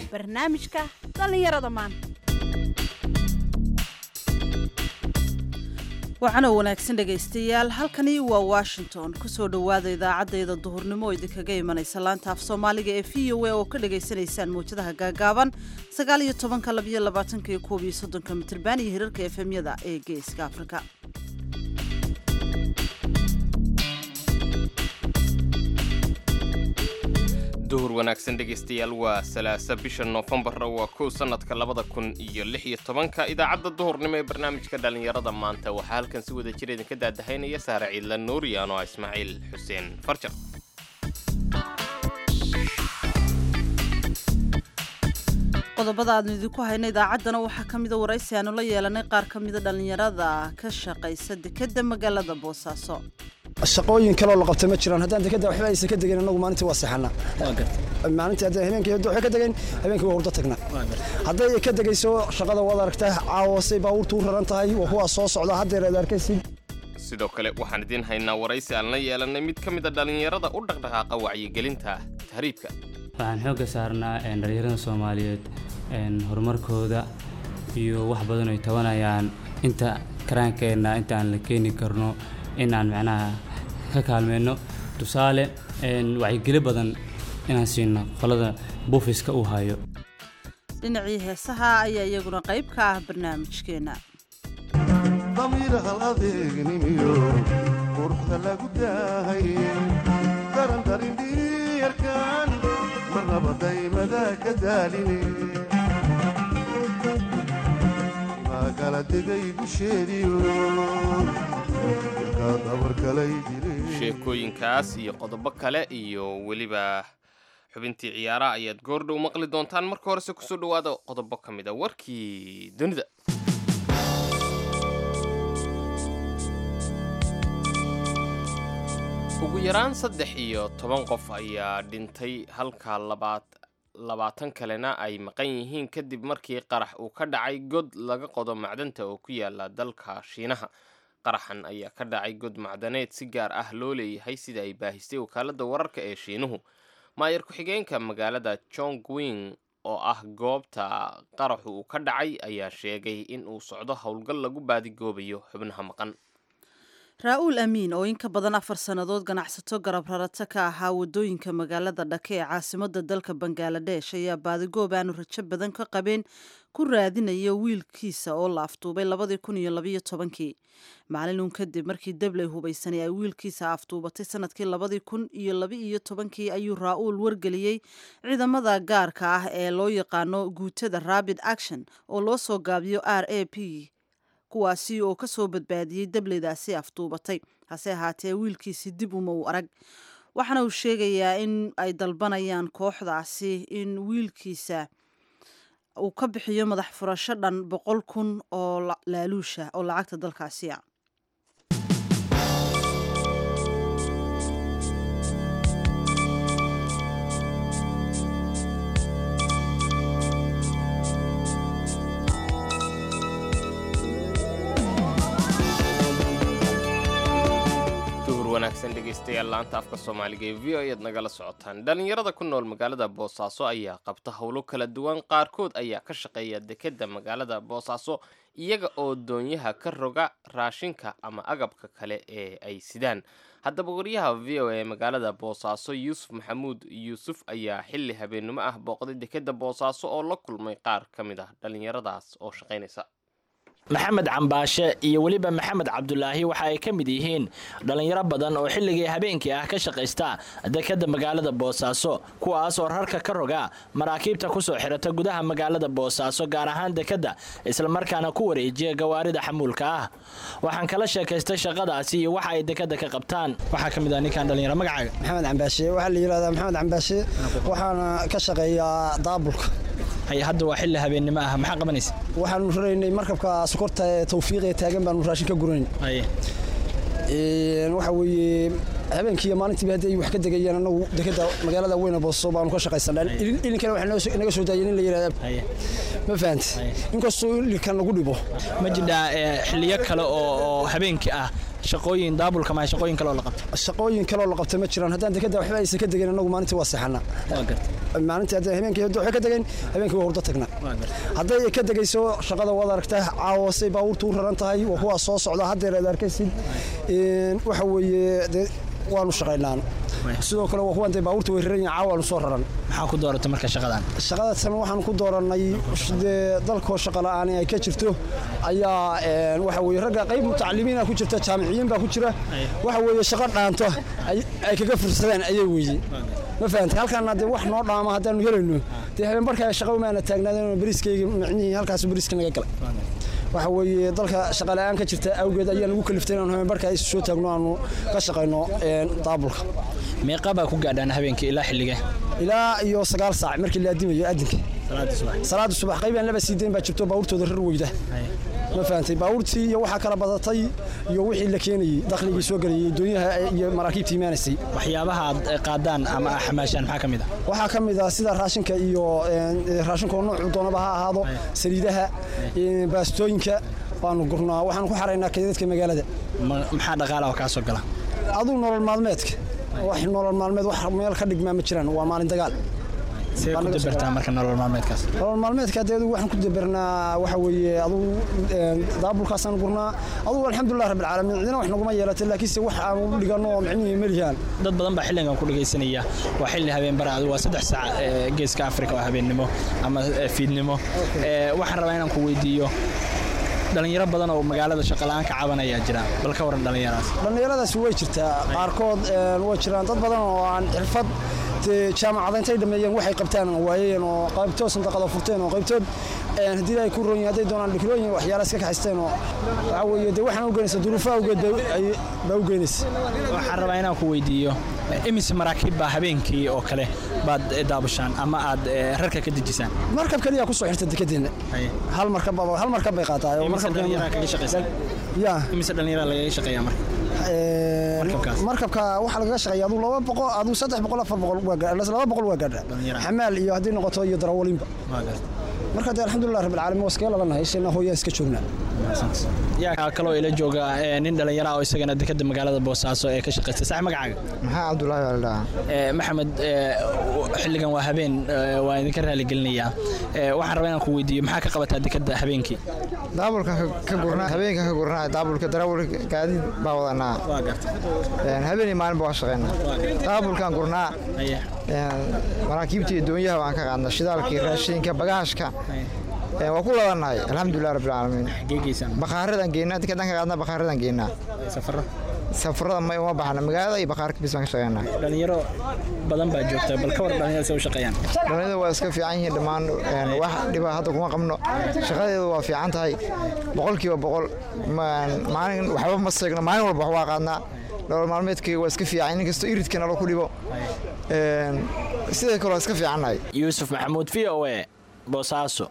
barnaamijka dhallinyarada maanta waxaana wanaagsan dhegaystayaal halkani waa washington kusoo dhowaada idaacaddayda duhurnimo oo idinkaga imanaysa laanta af soomaaliga ee v o a oo ka dhagaysanaysaan mawjadaha gaagaaban sagaal iyo tobanka labiyo labaatanka iyo koob iyo soddonka mitirban iyo hirarka efemyada ee geeska afrika duhur wanaagsan dhegaystayaal waa salaasa bisha noofembar waa kow sannadka labada kun iyo lix iyo tobanka idaacadda duhurnimo ee barnaamijka dhallinyarada maanta waxaa halkan si wada jira idinka daadahaynaya saare ciidla nuuriyan oo ah ismaaciil xuseen farjar qodobada aadnu idinku hayna idaacaddana waxaa ka mida waraysi aanu la yeelanay qaar ka mida dhallinyarada ka shaqaysa dekadda magaalada boosaaso shaqooyin kaloo la qabta ma jiraan haddaan dekada waxba aysan ka degayn annagu maalintii waa seexana maalintii haddaan habeenkii hadda waxay ka degayn habeenkii waa hurdo tagna hadday ka degayso shaqada waad aragtaa caawasay baabuurtu u raran tahay waa kuwaa soo socda haddeer aad arkaysid sidoo kale waxaan idiin haynaa waraysi aan la yeelanay mid ka mida dhallinyarada u dhaqdhaqaaqa wacyigelinta tahriibka waxaan xoogga saarnaa dhallinyarada soomaaliyeed horumarkooda iyo wax badan ay tabanayaan inta karaankeenna inta aan la keeni karno in aan macnaha ka kaalmeyno tusaale wacyigeli badan inaan siino qolada buufiska uu hayo dhinacii heesaha ayaa iyaguna qayb ka ah barnaamijkeenna damiir hal adeegnimiyo quruxda lagu daahay darandarindhiyarkan marnaba daymada ka daaline maagala degay dusheediyo sheekooyinkaas iyo qodobo kale iyo weliba xubintii ciyaaraha ayaad goordhow maqli doontaan marka horese kusoo dhowaada qodobo ka mid a warkii dunida ugu yaraan saddex iyo toban qof ayaa dhintay halka labaad labaatan kalena ay maqan yihiin kadib markii qarax uu ka dhacay god laga qodo macdanta oo ku yaala dalka shiinaha qaraxan ayaa ka dhacay god macdaneed si gaar ah loo leeyahay sida ay baahistay wakaaladda wararka ee shiinuhu maayar ku-xigeenka magaalada jongwing oo ah goobta qaraxu uu ka dhacay ayaa sheegay in uu socdo howlgal lagu baadigoobayo xubnaha maqan raa-uul amiin oo in ka badan afar sannadood ganacsato garab rarata ka ahaa waddooyinka magaalada dhake ee caasimadda dalka bangaladesh ayaa baadigoob aanu rajo badan ka qabeen ku raadinaya wiilkiisa oo la aftuubay labadii kun iyo labayo tobankii maalinun kadib markii dabley hubaysanay ay wiilkiisa aftuubatay sanadkii labadii kun iyo laba-iyo tobankii ayuu raa-uul wargeliyey ciidamada gaarka ah ee loo yaqaano guutada rabid action oo loo soo gaabiyo r a p kuwaasi oo ka soo badbaadiyey dableydaasi aftuubatay hase ahaatee wiilkiisi dib uma uu arag waxaana uu sheegayaa in ay dalbanayaan kooxdaasi in wiilkiisa uu ka bixiyo madax furasho dhan boqol kun oo laaluusha oo lacagta dalkaasi a wanaagsan dhegaystayaal laanta afka soomaaliga ee v o ayaad nagala socotaan dhallinyarada ku nool magaalada boosaaso ayaa qabta howlo kala duwan qaarkood ayaa ka shaqeeya dekedda magaalada boosaaso iyaga oo doonyaha ka roga raashinka ama agabka kale ee ay sidaan haddaba wariyaha v o a magaalada boosaaso yuusuf maxamuud yuusuf ayaa xilli habeennimo ah booqday dekedda boosaaso oo la kulmay qaar ka mid ah dhallinyaradaas oo shaqaynaysa maxamed cambaashe iyo weliba maxamed cabdulaahi waxa ay ka mid yihiin dhallinyaro badan oo xilligii habeenkii ah ka shaqaysta dekadda magaalada boosaaso kuwaas oo rarka ka roga maraakiibta ku soo xirata gudaha magaalada boosaaso gaar ahaan dekadda islamarkaana ku wareejiya gawaarida xamuulka ah waxaan kala sheekaystay shaqadaasi iyo waxa ay dekadda ka qabtaan waxaa ka mid ah ninkan dhallinyaro magacaaga maxamed cambaashe waxaa la yidhahdaa maxamed cambaashe waxaana ka shaqeeyaa daabulka hay hadda waa xilli habeennimo ah maxaa qabanaysa waxaanu raraynay markabka sokorta ee tawfiiqee taagan baanu raashin ka gurayn waxa weeye habeenkii iyo maalintiiba haddii ay wax ka degayeen annagu dekeda magaalada weyne booso baanu ka shaqaysanaa ilinkana waxaa naga soo daayeen in la yidhahda ma fahante inkastoo ilinkan lagu dhibo ma jidhaa xilliyo kale oo habeenkii ah shaqooyin daabulka ma shaqooyin kale oo la qabto shaqooyin kale oo la qabta ma jiraan haddaan dekeda waxba aysan ka degayn annagu maalintii waa seexanaa maalintii hadda habeenkii hadda waxay ka degeen habeenkii waa hurdo tagnaa hadday ka degayso shaqada waad aragtaa caawasay baabuurtu u raran tahay waa kuwaas soo socda haddeer aad arkaysid Een, waxa weeye dee waanu shaqaynaan sidoo kale waa kuwan dee baabuurta way raran yihiin caawaanu soo raran maxaa ku dooratay marka shaqadan shaqadaasna waxaan ku doorannay dee dalkoo shaqa la'aan ay ka jirto ayaa een, waxa weeye ragga qayb mutacalimiina ku jirta jaamiciyiin baa ku jira waxa weeye shaqo dhaanto ay ay kaga fursadeen ayay weeye ma fahantay halkaana dee wax noo dhaama haddaanu helayno dee habeen barkaa shaqa umaana taagnaadeen bariiskayga micnihii halkaas bariiska naga galay waxa weeye dalka shaqa la'aan ka jirta awgeed ayaa nagu kaliftay inaanu habeen barkaa isu soo taagno aanu ka shaqayno een, daabulka meeqa baa ku gaadhaan habeenkii ilaa xillige ilaa iyo sagaal saac markii la adimayo adinka salaada subax qaybaan laba siideyn baa jirto baabuurtooda rar weyda ma fahantay baabuurtii iyo waxaa kala badatay iyo wixii la keenayey dakhligii soo gelayay doonyaha iyo maraakiibta imaanaysay waxyaabaha aad eh, qaadaan ama xamaashaan maxaa ka mid ah waxaa ka mid ah sida raashinka iyo een, raashinkoo noocu doonaba ha ahaado saliidaha een, baastooyinka baanu gurnaa waxaanu ku xaraynaa kaydadka magaalada Ma- maxaa dhaqaala oo kaa soo gala aduu nolol maalmeedka wax nolol maalmeed wax meel ka dhigmaa ma jiraan waa maalin dagaal see ku dabartaa marka nolol maalmeedkaas nolol maalmeedka adeedu waxaan ku dabernaa waxa weeye aduu een, daabulkaasaan gurnaa adugu alxamdulilah rabbil caalamiin cidina wax naguma yeelatay laakiinse wax aan u dhigano oo micnihii melihaan dad badan baa xilligan ku dhagaysanaya waa xilli habeen bara adigu waa saddex saac ee, geeska afrika oo habeennimo ama eh, fiidnimo Eh, waxaan rabaa inaan ku weydiiyo dhalinyaro badan oo magaalada shaqala'aan ka cabanayaa jira bal ka waran dhalinyaradaas dhallinyaradaasi way jirtaa qaarkood een, way jiraan dad badan oo aan xirfad dee jaamacada intay dhameeyeen waxay qabtaan waayeen oo qaybtood sandaqada furteen oo qaybtood een, haddii ay ku roon yihiin hadday doonaan dhikrooyin waxyaala iska kaxaysteen oo waxa weeye dee waxaan u geynaysa duruufo awgeed bay- ay- baa u geynaysa waxaan rabaa inaan ku weydiiyo eh, imise maraakiib baa habeenkii oo kale baad eh, daabushaan ama aad eh, rarka ka dejisaan markab keliya ku soo xirta dekedeenna hal markab baa- hal markab bay qaataa oo imise markabkeena- dhallinyaraa kaga shaqaysa ya imise dhallinyaraa lagaga shaqeeyaa marka Een, Markabkaas. markabka waxaa lagaga shaqeeya aduu laba boqol aduu saddex boqol afar boqol waa gaadha laba boqol waa gaadha Dhallinyaro. xamaal iyo haddii noqoto iyo darawalinba Waa garta. marka dee alxamdulilah rabbil caalamiin waa iskaga labannahay ishayna hooyaan iska joognaa yaa kaloo ila jooga eh, nin dhallinyara ah oo isagana dekada magaalada boosaaso ee ka shaqaysta sax magacaaga maxaa cabdulaahi baa la dhahaa Eh, maxamed eh, xilligan waa habeen eh, waa idinka raaligelinayaa Eh, waxaan rabaa inaan ku weydiiyo maxaa ka qabataa dekada habeenkii daabulkan ka- ka gurnaa habeenkan ka gurnaa daabulka darawalka gaadiid baa wadanaa waa garta Een, habeen iyo maalinba waa shaqeynaa daabulkan gurnaa Aye. een, maraakiibta iyo doonyaha waan ka qaadnaa shidaalkii raashinka bagaashka Een, waa ku labannahay alxamdulilah rabbil caalamiin geegeysaan bakhaaradan geynaa dikadan ka qaadnaa bakhaaradan geynaa safaro safarada ma uma baxna magaalada iyo bakhaarka bis baan ka shaqeynaa dhalinyaro badan baa joogta bal ka war dhalinyaro se u shaqeeyaan dhallinyarada waa iska fiican yihiin dhammaan een, wax dhiba hadda kuma qabno shaqadeedu waa fiican tahay boqolkiiba boqol Ma- maalin waxba ma seegno maalin walba wax waa qaadnaa nolol maalmeedkayga waa iska fiican inkastoo iridka nalo ku dhibo Een, sidoo kale waa iska fiicannahay yuusuf maxamuud v o e boosaaso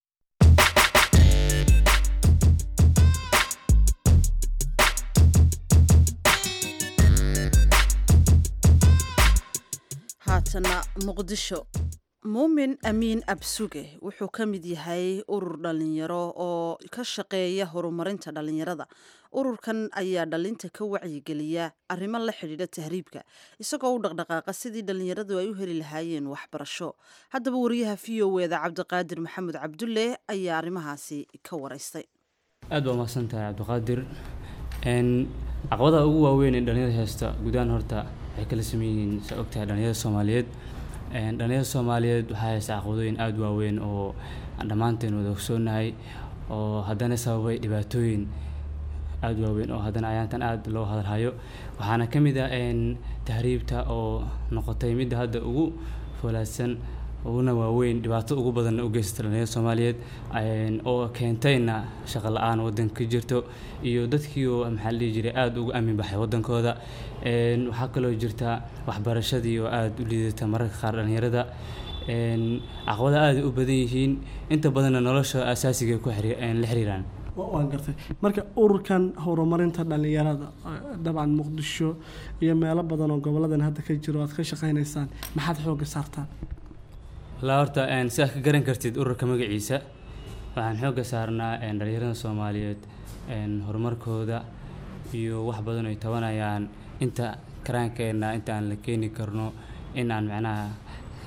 haatana muqdisho muumin amiin absuge wuxuu ka mid yahay urur dhalinyaro oo ka shaqeeya horumarinta dhalinyarada ururkan ayaa dhalinta ka wacyigeliya arrimo la xidhiidha tahriibka isagoo u dhaqdhaqaaqa sidii dhalinyaradu ay u heli lahaayeen waxbarasho haddaba wariyaha v o eda cabdiqaadir maxamed cabdulle ayaa arrimahaasi ka waraystay aad baa mahadsan tahay cabdiqaadir n caqabadaha ugu waaweyn ee dhalinyarada haysta gudahaan horta waxay kala sameyn yihiin saa ogtahay dhalinyarada soomaaliyeed Een, dhalinyarada soomaaliyeed waxaa haysta caqabadooyin aada u waaweyn oo aan dhammaanteen wada ogsoonahay oo haddana sababay dhibaatooyin aada u waaweyn oo haddana ayaantan aada loo hadalhayo waxaana ka mid ah een, tahriibta oo noqotay midda hadda ugu foolaadsan uguna waaweyn dhibaato ugu badanna u geysata dhalinyarada soomaaliyeed een, oo keentayna shaqo la-aan waddanka ka jirto iyo dadkii oo maxaa la dhihi jiray aada ugu aamin baxay waddankooda Een, waxaa kaloo jirta waxbarashadii oo aada u liidata mararka qaar dhalinyarada Een, caqabada aada u badan yihiin inta badanna nolosha asaasiga ku xiri- een, la xiriiraan waan gartay marka ururkan horumarinta dhalinyarada eh, dabcan muqdisho iyo meelo badan oo goboladan hadda ka jiro aad ka shaqaynaysaan maxaad xooga saartaan ilaa horta een, si aad ka garan kartid ururka magaciisa waxaan xoogga saarnaa een, dhalinyarada soomaaliyeed een, horumarkooda iyo wax badan ay tabanayaan inta karaankeenna inta aan la keeni karno in aan macnaha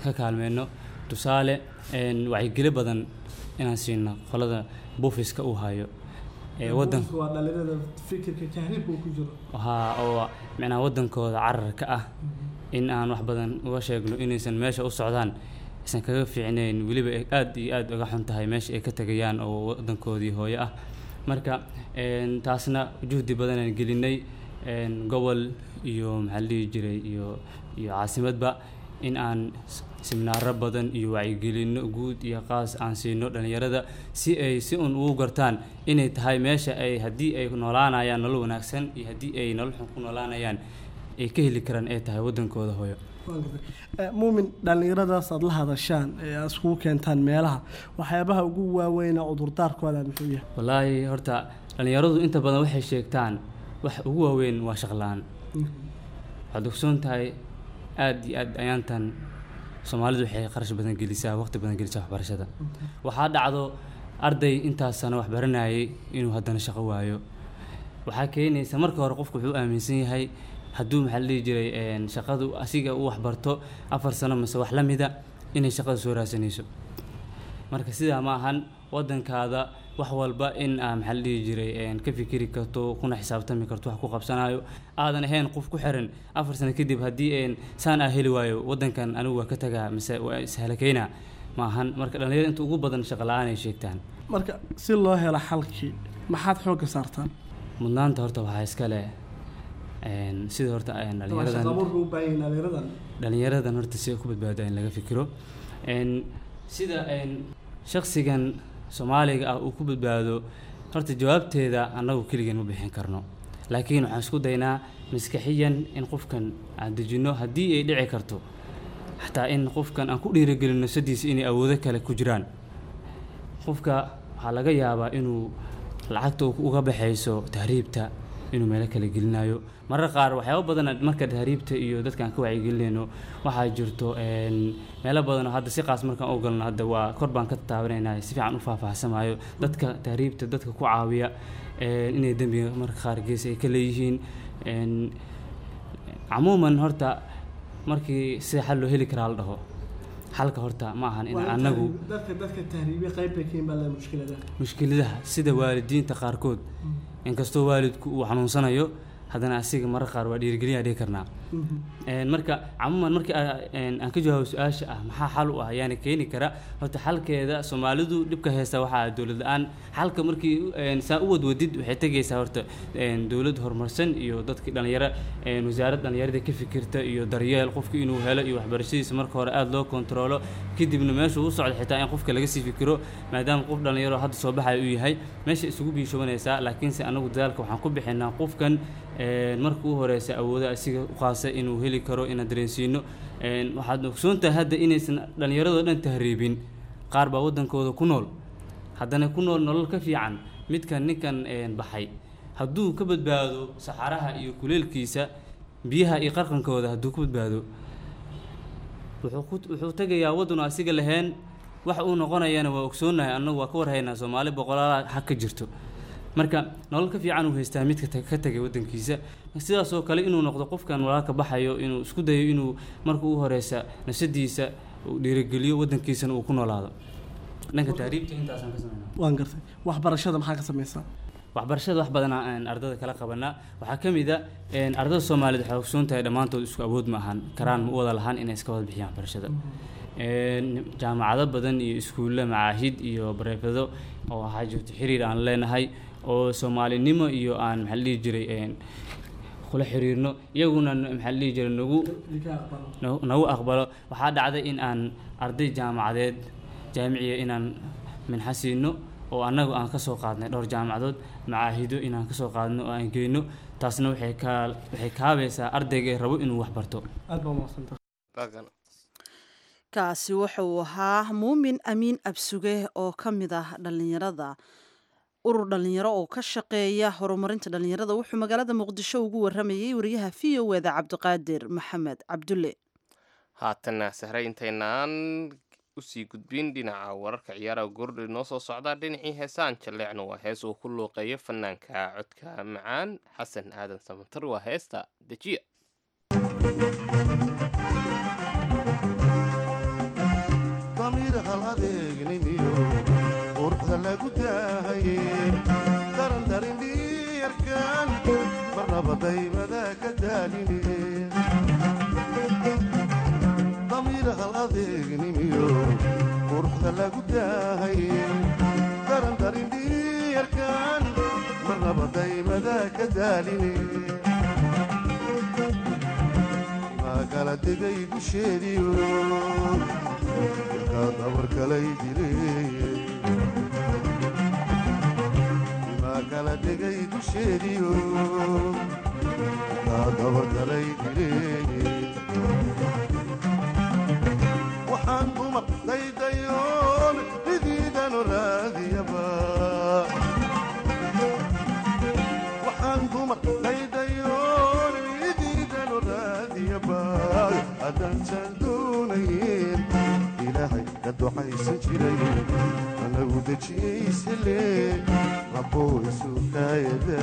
ka kaalmeyno tusaale een, wacyigeli badan inaan siino qolada buufiska uu hayo ee wadan waa dhalinyarada fikirka tahriibka uu ku jiro haa oo micnaha wadankooda cararka ah in aan wax badan uga sheegno inaysan meesha u socdaan aysan kaga fiicnayn weliba ay aad iyo aad uga xun tahay meesha ay ka tegayaan oo wadankoodii hooyo ah marka een, taasna juhdi badan aan gelinay een, gobol iyo maxaa la dhihi jiray iyo iyo caasimadba in aan s- siminaaro badan iyo wacyigelino guud iyo qaas aan siino dhalinyarada si ay si un ugu gartaan inay tahay meesha ay haddii ay noolaanayaan nolol wanaagsan iyo haddii ay nolol xun ku noolaanayaan ay ka heli karaan ay tahay wadankooda hooyo Waan gartay. Eh, muumin dhallinyaradaas aad la hadashaan ee aad iskugu keentaan meelaha waxyaabaha ugu waaweyn ee cudurdaarkooda muxuu yahay wallaahi horta dhalinyaradu inta badan waxay sheegtaan wax ugu waaweyn waa shaqla-aan waxaad ogsoon tahay aad iyo aad ayaantan soomaalidu waxay qarash badan gelisaa waqti badan gelisaa waxbarashada waxaa dhacdo arday intaas sano wax baranayay inuu haddana shaqo waayo waxaa keenaysa marka hore qofku wuxuu aaminsan yahay hadduu maxaa la dhihi jiray een, shaqadu asiga uu waxbarto afar sano mase wax la mida inay shaqada soo raadsanayso marka sidaa ma ahan wadankaada wax walba in aa maxaa la dhihi jiray een, ka fikiri karto kuna xisaabtami karto wax ku qabsanayo aadan ahayn qof ku xiran afar sano kadib haddii een, saan aa heli waayo wadankan anigu waa ka tagaa mise waa ishalakeyna ma ahan marka dhalinyarada inta ugu badan shaqo la-aan ay sheegtaan marka si loo helo xalkii maxaad xoogga saartaan mudnaanta horta waxaa iska leh een, sida horta een, dhalinyaradan shaqabuurka u baahan yihiin dhalinyaradan dhalinyaradan horta si ay ku badbaado in laga fikiro Een, sida een, shakhsigan soomaaliga ah uu ku badbaado horta jawaabteeda annagu keligeen ma bixin karno laakiin waxaan isku daynaa maskaxiyan in qofkan aan dejinno haddii ay dhici karto xataa in qofkan aan ku dhiirigelino sadiisa inay awoodo kale ku jiraan qofka waxaa laga yaabaa inuu lacagta uu uga baxayso tahriibta inuu meelo kale gelinayo marar qaar waxyaabo badan marka tahriibta iyo dadkaan ka wacyigelinayno waxaa jirto een, meelo badan oo hadda si qaas markaan u galno hadda waa kor baan ka taabanayna si fiican u faahfaahsamayo dadka tahriibta dadka ku caawiya een, inay dembiga marka qaar gees ay ka leeyihiin een, camuuman horta markii sida xal loo heli karaa la dhaho xalka horta ma ahan in anagu dadka dadka tahriibiya qayb bay ka yihiin baa le mushkilada mushkiladaha sida waalidiinta qaarkood inkastoo waalidku uu xanuunsanayo haddana asiga marar qaar waa dhiirigelin dhihi karnaa Een, marka camuuman markii aa- een, aan ka jawaabo su-aasha ah maxaa xal u ah yaani keeni kara horta xalkeeda soomaalidu dhibka haysta waxaa dowlad la-aan xalka markii een, saa u wadwadid waxay tegaysaa horta een, dowlad horumarsan iyo dadkii dhalinyaro een, wasaarad dhalinyarada ka fikirta iyo daryeel qofki inuu helo iyo waxbarashadiisa marka hore aada loo kontaroolo kadibna meeshuu u socdo xitaa in qofka laga sii fikiro maadaama qof dhalinyaro hadda soo baxaya uu yahay meesha isugu biishobanaysaa laakiinse anagu dadaalka waxaan ku bixinaa qofkan een, marka u horeysa awooda asiga u qaasa inuu heli karo inaan dareensiino een, waxaad ogsoon tahay hadda inaysan dhallinyaradoo dhan tahriibin qaar baa wadankooda ku nool haddana ku nool nolol ka fiican midkan ninkan een, baxay hadduu ka badbaado saxaraha iyo kuleelkiisa biyaha iyo qarqankooda hadduu ka badbaado wuxuu ku- wuxuu tegayaa waddan oo asiga lahayn wax uu noqonayana waa ogsoonahay annagu waa ka warhaynaa soomaali boqolaala xag ka jirto marka nolol ka fiican uu haystaa midka tag- ka tegay waddankiisa sidaas oo kale inuu noqdo qofkan walaalka baxayo inuu isku dayo inuu marka u horeysa nafsadiisa uu dhiirigeliyo waddankiisana uu ku noolaado dhanka tahriibta intaasaan ka sameynaa waan gartay waxbarashada maxaa ka samaysaa waxbarashada wax badan aan ardada kala qabanaa waxaa ka mid a een, ardada soomaaliyeed waxay ogsoon tahay dhammaantood isku awood ma ahan karaan ma u wada lahaan inay iska wada bixiyaan waxbarashada Een, jaamacado badan iyo iskuulle macaahid iyo bareefado oo waxaa jirto xiriir aan leenahay oo soomaalinimo iyo aan maxaa la dhihi jiray een, kula xiriirno iyaguna maxaa la dhihi jiray nagu nagu- nagu aqbalo waxaa dhacday in aan arday jaamacadeed jaamiciya inaan minxa siino oo annagu aan ka soo qaadnay dhowr jaamacadood macaahido inaan ka soo qaadno oo aan geyno taasna waxay kaa waxay kaabaysaa ardayga rabo inuu wax barto aad baa mahadsantahay Bagan. kaasi wuxuu ahaa muumin amiin absuge oo ka mid ah dhallinyarada urur dhallinyaro oo ka shaqeeya horumarinta dhallinyarada wuxuu magaalada muqdisho ugu waramayey wariyaha v o eda cabdiqaadir maxamed cabdulle haatanna sahre intaynaan usii gudbin dhinaca wararka ciyaaraha goordhi noo soo socdaa dhinacii heesaan jalleecna waa hees uu ku luuqeeyo fanaanka codka macaan xasan aadan samantar waa heesta dejiya adeegnimiyo quruxda lagu daahaye daran darin dhiyarkan marnaba daymada ka daaline damiir hal adeegnimiyo quruxda lagu daahaye daran darin dhiyarkan marnaba daymada ka daaline kala degay dusheediyo ilkaa dabar kalay dileeye imaa kala degay dusheediyo ilkaa dabar kalay dileeye waxaan dumar daydayoon ridiidanu raadiyaba waxaan dumar daydayoon ridiidanu raadiyaba haddaansaan doonayn ilaahay ka ducaysan jiray anagu dejiyeyse rabbow isu kaayada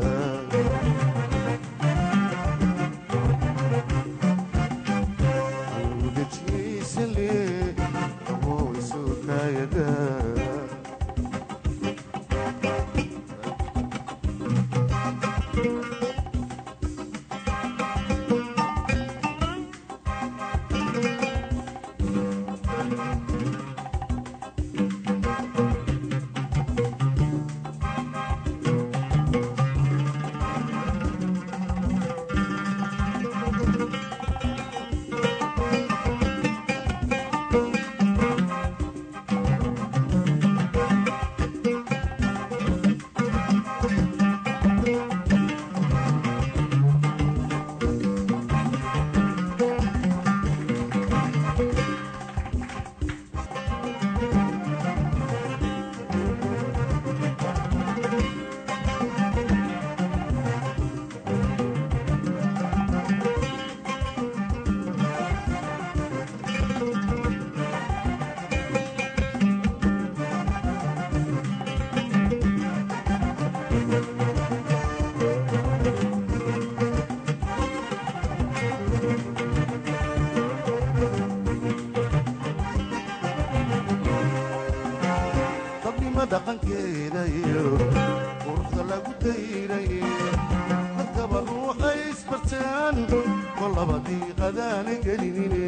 anagu dejiyeyse rabbow isu kaayada dabnimo dhaqankeeda iyo quruxda lagu dayray dadkaba ruuxay isbartaan kolaba diiqadaana gelinine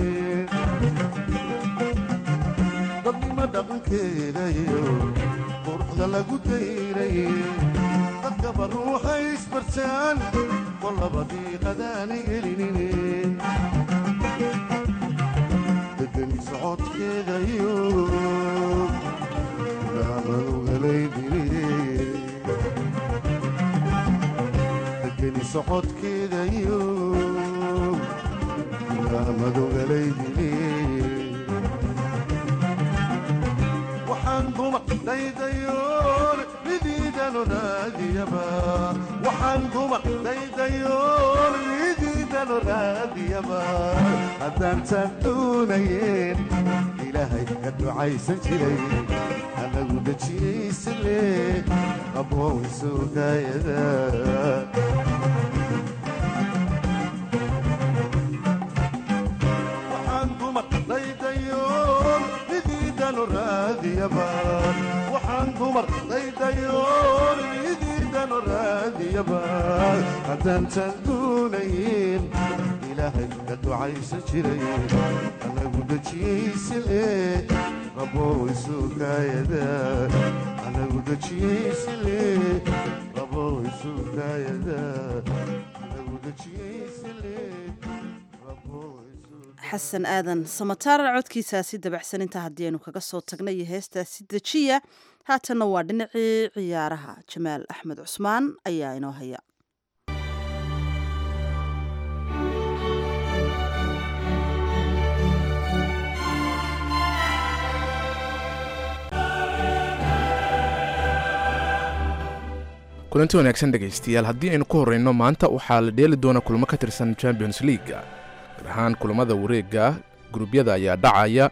dabnimo dhaqankeeda iyo quruxda lagu dayray dadkaba ruuxay isbartaan kolaba diiqadaana gelinine degani socodkeeda iyo degeni socodkeeda iyo madogalaydi waxaan dumar daydayoon midiidanu raadiyaba waxaan dumar daydayoon midiidanu raadiyaba haddaantaan doonayeen ilaahay ka ducaysan jiray anagu dejiyaysale qabow sugaayada waxaan dumar daydayoon midiidanu raadiyaba waxaan dumar daydayoon midiidanu raadiyaba haddaantaan doonayn ilaahay ka ducaysan jiray anagu dejiyaysale qabow sugaayada anagu dejiyaysale qabow sugaayada anagu dejiyaysale xasan aadan samataara codkiisaasi dabacsan intaa haddii aynu kaga soo tagnay iyo heestaasi dejiya haatanna waa dhinacii ciyaaraha jamaal axmed cusmaan ayaa inoo haya kulanti wanaagsan dhegaystayaal haddii aynu ku horreyno maanta waxaa la dheeli doona kulmo ka tirsan champions leaga gaar ahaan kulamada wareega gurubyada ayaa dhacaya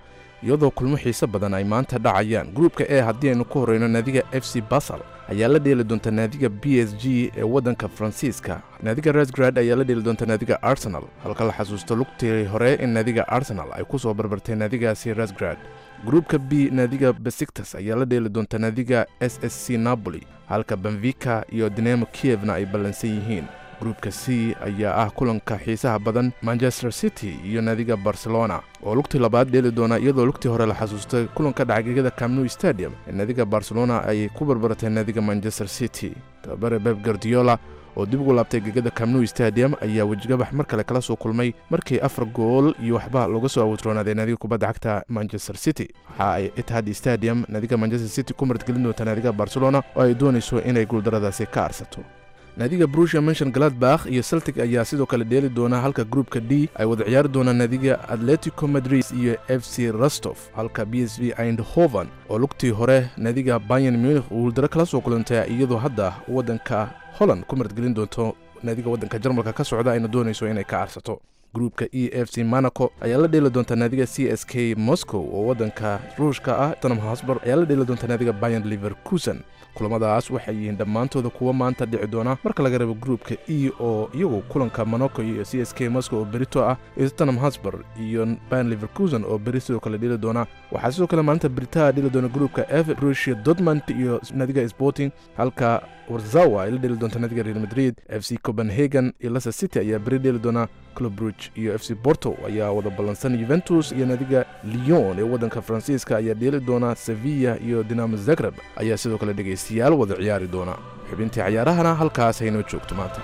iyadoo kulmo xiise badan ay maanta dhacayaan gruupka e haddii aynu ku horreyno naadiga f c basal ayaa la dheeli doonta naadiga b s g ee waddanka faransiiska naadiga resgrad ayaa la dheeli doonta naadiga arsenal halka la xasuusto lugtii hore in naadiga arsenal ay ku soo barbartay naadigaasi resgrad gruupka b naadiga besiktas ayaa la dheeli doonta naadiga s s c napoli halka benvika iyo dinamo kievna ay ballansan yihiin gruupka c ayaa ah kulanka xiisaha badan manchester city iyo naadiga barcelona oo lugtii labaad dheeli doona iyadoo lugtii hore la xasuustay kulanka dhacgegada camnu stadium ee naadiga barcelona ay ku barbaratay naadiga manchester city tababare beb gardiola oo dib ugu laabtay gegada camnu stadium ayaa wejigabax mar kale kala soo kulmay markii afar gool iyo waxba looga soo awoodroonaaday naadiga kubadda cagta manchester city waxa ay itihad stadium naadiga manchester city ku martgelin doonta naadiga barcelona oo ay doonayso inay guuldaradaasi ka arsato naadiga brusia menshon galadbakh iyo celtic ayaa sidoo kale dheeli doona halka gruupka d ay wada ciyaari doonaan naadiga atletico madrid iyo f c rostof halka b s v eindhoven oo lugtii hore naadiga bayan munich guuldaro kala soo kulantay iyadoo hadda waddanka holland ku martgelin doonto naadiga waddanka jarmalka ka socda ayna doonayso inay ka arsato gruupka e f c monaco ayaa la dheeli doonta naadiga c s k moscow oo waddanka ruushka ah tottenham hosbor ayaa la dheeli doonta naadiga bayan liverkusen kulamadaas waxay yihiin dhammaantooda kuwa maanta dhici doona marka laga reebo gruupka e oo iyagu kulanka monaco iyo c s k moscow oo berito ah iyo tottenham hosbor iyo bayan liverkusen oo beri sidoo kale dheli doona waxaa sidoo kale maalinta beritaa dheli doona gruupka f rusia dortmund iyo naadiga sporting halka warzawa ay la dheli doonta naadiga real madrid f c copenhagen iyo leicester city ayaa beri dheli doona club ruge iyo f c porto ayaa wada ballansan yuventus iyo naadiga lyon ee waddanka faransiiska ayaa dheeli doona sevilla iyo dinamo zagreb ayaa sidoo kale dhegaystayaal wada ciyaari doona xubintii cayaarahana halkaas haynoo joogto maanta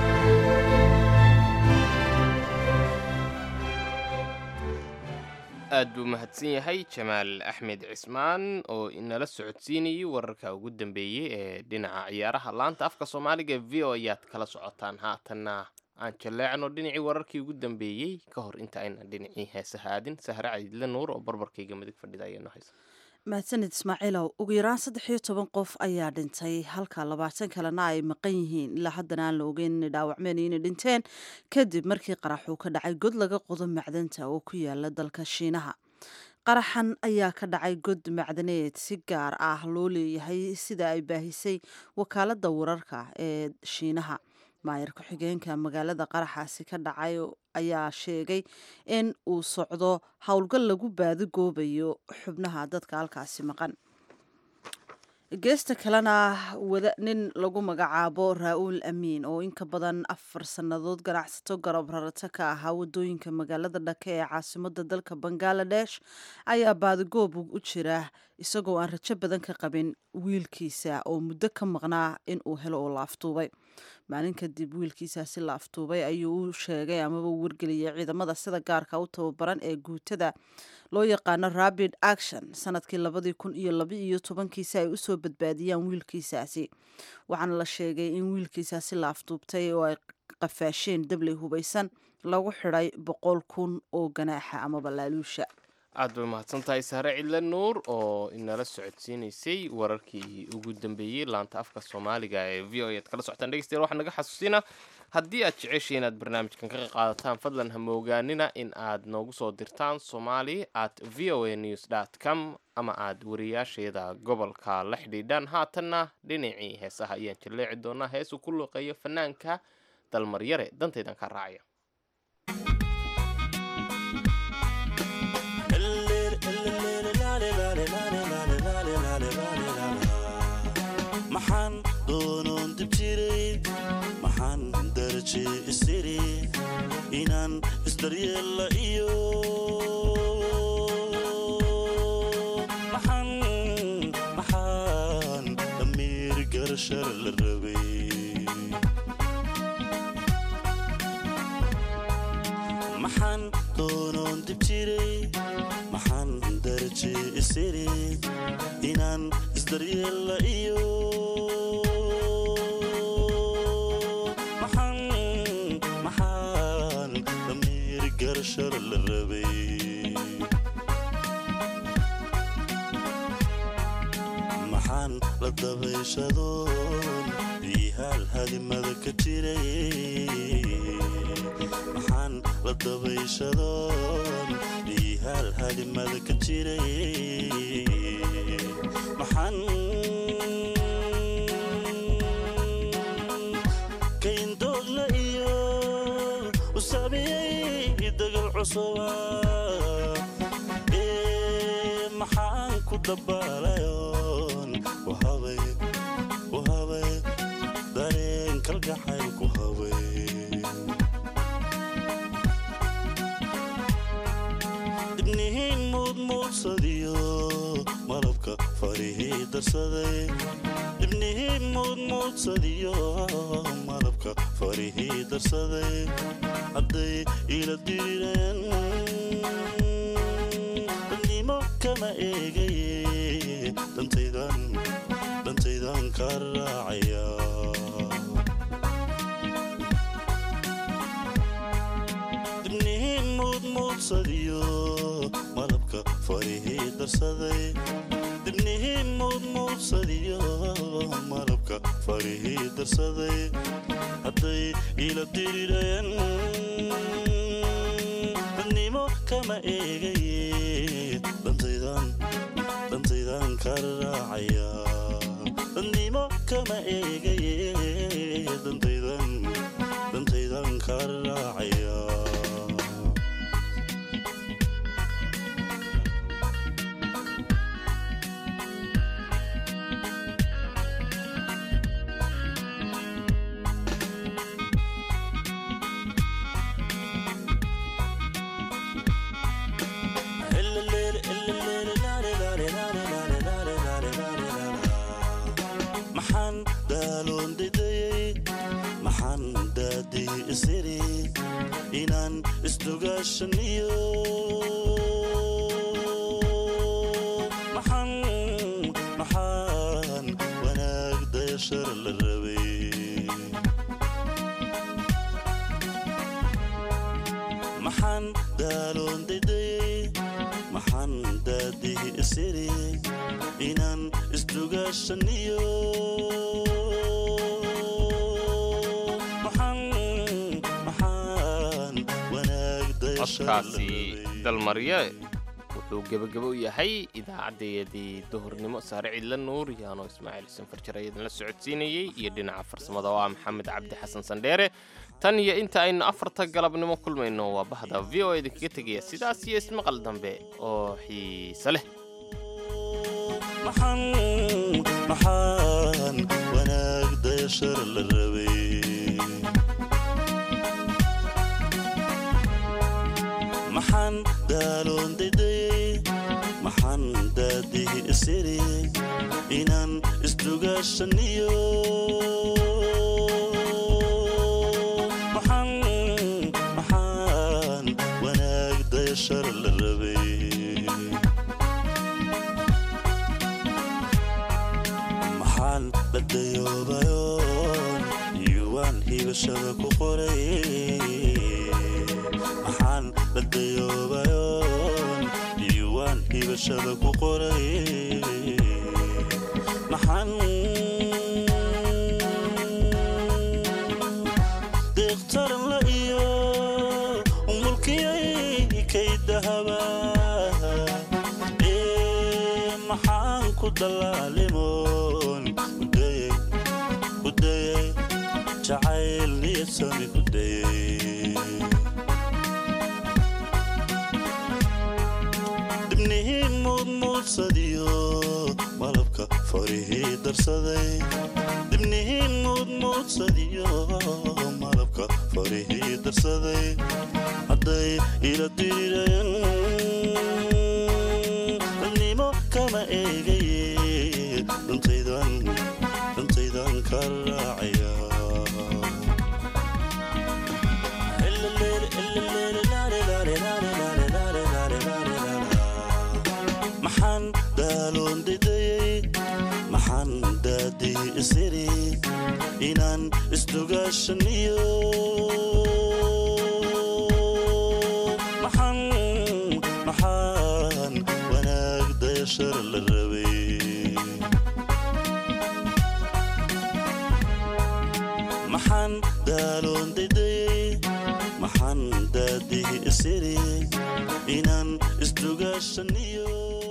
aad buu mahadsan yahay jamaal axmed cismaan oo inala socodsiinayay wararka ugu dambeeyey ee dhinaca ciyaaraha laanta afka soomaaliga e v o ayaad kala socotaan haatanna aan jaleecno dhinacii wararkii ugu dambeeyey ka hor inta aynan dhinacii heesaha aadin sahre cadiidle nuur oo barbarkayga midig fadhida ayaano haysa mahadsanid ismaaciilow ugu yaraan saddex iyo toban qof ayaa dhintay halka labaatan kalena ay maqan yihiin ilaa haddana aan la ogeyn inay dhaawacmeen iyo inay dhinteen kadib markii qarax uu ka dhacay god laga qodo macdanta oo ku yaala dalka shiinaha qaraxan ayaa ka dhacay god macdaneed si gaar ah loo leeyahay sida ay baahisay wakaaladda wararka ee shiinaha maayar ku-xigeenka magaalada qaraxaasi ka dhacay ayaa sheegay in uu socdo howlgal lagu baadigoobayo xubnaha dadka halkaasi maqan geesta kalena wada nin lagu magacaabo raa-uul amiin oo inka badan afar sannadood ganacsato garab rarata ka ahaa wadooyinka magaalada dhake ee caasimada dalka bangaladesh ayaa baadigoob u jira isagoo aan rajo badan ka qabin wiilkiisa oo muddo ka maqnaa in uu helo oo la aftuubay maalin kadib wiilkiisaasi la aftuubay ayuu u sheegay amaba u wargeliyay ciidamada sida gaarka u tababaran ee guutada loo yaqaano rabid action sanadkii labadii kun iyo laba iyo tobankiisi ay usoo badbaadiyaan wiilkiisaasi waxaana la sheegay in wiilkiisaasi la aftuubtay oo ay qafaasheen dabley hubaysan lagu xidhay boqol kun oo ganaaxa amaba laaluusha aad bay mahadsan tahay sahre cidle nuur oo inala socodsiinaysay wararkii ugu dambeeyey laanta afka soomaaliga ee v o aad kala socotaan dhegeystayaal waxaa naga xasuusinaa haddii aad jeceshay inaad barnaamijkan ka qaadataan fadlan ha moogaanina in aad noogu soo dirtaan somali at v o a news dt com ama aad wariyaasheeda gobolka la xidhiidhaan haatanna dhinacii heesaha ayaan jalleeci doonaa heesuu ku luuqeeyo fanaanka dalmaryare dantaydan kaa raacaya maxaan doonoon dib jiray maxaan daraje isiri inaan isdaryeella iyo maxaan maxaan dhammiir garashar la rabay maxaan doonoon dib jiray maxaan daraje isiri inaan isdaryeella iyo maxaan maxaan dhammiir garashar la rabay maxaan la dabayshadoon ihaal hadimada ka jiray maxaan la dabayshadoon ihaal daadimada ka jiray maxaan kayndoogla iyo u saamiyey dagal cusuba ee maxaan ku dabaalayoon wahabay wahabay dareen kalgacayl ku habay dibnihiin muudmuudsadiyo malabka farihii darsaday dibnihiin muudmuudsadiyo malabka farihii darsaday hadday ila dirireen dadnimo kama eegaye dhantaydan dhantaydan ka raacaya dibnihiin muudmuudsadiyo malabka farihii darsaday dibnihiin muudmuudsadiyo malabka farihii darsaday hadday ila dirireen dadnimo kama eegaye dhantaydan dhantaydan ka raacaya dadnimo kama eegaye dhantaydan dhantaydan ka raacaya maxaan daaloon didayey maxaan daadii isiri inaan isdugaashaniyo maxaan maxaan wanaag dayashar la rabay maxaan daaloon didayey maxaan daadii isiri inaan isdugaashaniyo maxaan maxaan wanaag dayashar la codkaasi dalmarye wuxuu gebagabo u yahay idaacadeedii duhurnimo saare cidla nuur yaano ismaaciil xuseen farjar ayadan la socodsiinayey iyo dhinaca farsamada oo ah maxamed cabdi xasan sandheere tan iyo inta aynu afarta galabnimo kulmayno waa bahda v o idinkaga tegaya sidaas iyo ismaqal dambe oo xiise leh maxaan maxaan wanaag dayashar la rabay maxaan daaloon didayey maxaan daadii isiri inaan isdugaashaniyo maxaan maxaan wanaag dayashar la rabay maxaan la dayoobayoon yuwaan hibashada ku qoray maxaan la dayoobayoon yuwaan hibashada ku qoray maxaan deeqtaran la iyo mulkiyay kay dahaba ee maxaan ku dallaalimoon kudayay kudayay jacayl niyadsami kudayay dibnihiin muudmuudsadiyo malabka farihii darsaday dibnihiin muudmuudsadiyo malabka farihii darsaday hadday ila dirireen dadnimo kama eegaye dhantaydan dhantaydan ka raacaya maxaan daaloon didayey maxaan daadii isiri inaan isdugaashaniyo maxaan maxaan wanaag dayashar la rabay maxaan daaloon didayey maxaan daadihi isiri inaan isdugaashaniyo